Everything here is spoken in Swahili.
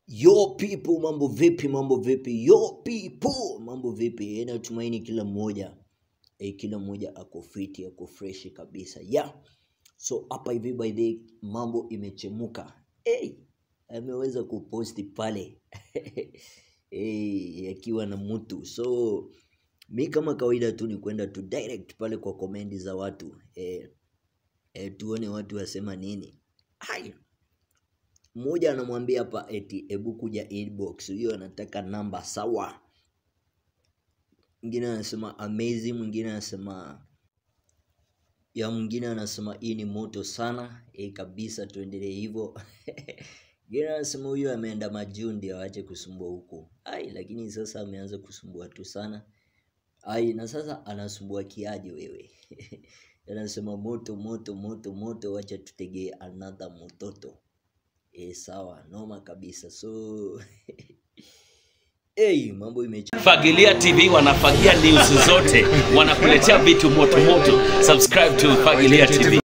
Yo people, mambo vipi? Mambo vipi? Yo people, mambo vipi? Eh, Natumaini kila mmoja eh, kila mmoja ako fiti, ako fresh kabisa. Yeah. So hapa hivi by the way, mambo imechemuka. Hey, ameweza kuposti pale hey, akiwa na mtu. So mi kama kawaida tu ni kwenda tu direct pale kwa komendi za watu eh, eh, tuone watu wasema nini. Hai, mmoja anamwambia hapa eti hebu kuja inbox, huyo anataka namba sawa. Mwingine anasema amazing, mwingine anasema ya mwingine anasema hii ni moto sana e, kabisa, tuendelee hivyo. Mwingine anasema huyo ameenda majundi, awache kusumbua huko. Ai, lakini sasa ameanza kusumbua tu sana. Ai, na sasa anasumbua kiaje wewe? Anasema moto moto moto moto, wacha tutegee another mototo. E, sawa, noma kabisa. So hey, mambo imecha Fagilia TV wanafagia news zote, wanakuletea vitu moto moto. Subscribe to Fagilia TV.